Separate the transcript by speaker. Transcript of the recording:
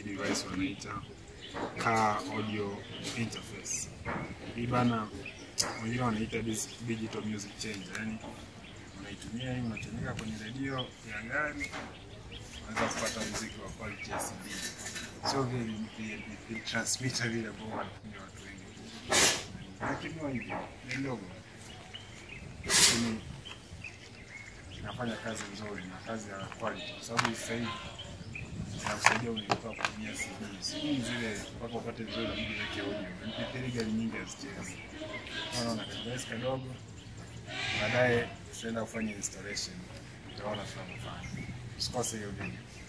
Speaker 1: device wanaita car audio interface. Hii bana, wengine wanaita dis- digital music changer, yani unaitumia hii unatumika kwenye redio ya gari, unaweza kupata muziki wa quality ya CD, sio vile MP3 transmitter vile ambao wanatumia watu wengi, lakini hivyo ni ndogo, lakini inafanya kazi nzuri na kazi ya quality, kwa sababu sasa hivi zinakusaidia unaitoa kutumia CD. CD zile mpaka upate vizuri inabidi uweke audio. MP3 gari nyingi hazichezi. Unaona kadevise kadogo, baadaye tutaenda kufanya installation, utaona tunavyofanya. Usikose hiyo video.